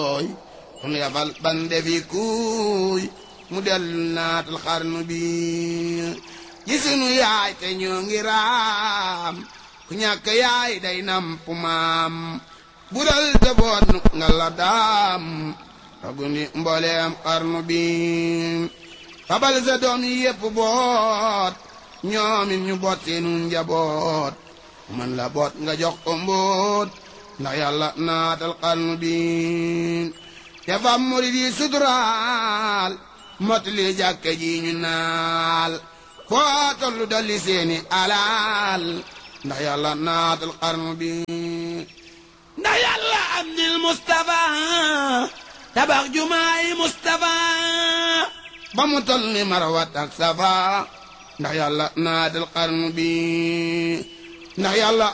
ooy sunu yafal bande fi kuuy mu dellu naatal xarnu bi ji sunu yaay te ñoo ngi raam ku ñàkk yaay day namp maam bural te boot nu nga la daam ragundi mbooleem xarnu bi fabal sa doom yi yépp boot ñoomit ñu boot seenu njaboot man la boot nga jox ko mbóot ndax yàlla naatal xarnu bi te fam murid yi suturaal motali jàkke ji ñu naal foo tollu dolli seeni alaal ndax yàlla naatal xarnu bi ndax yàlla am dil Mustafa tabax jumaay Mustafa ba mu toll ni marawat ak safa ndax yàlla naatal xarnu bi ndax yàlla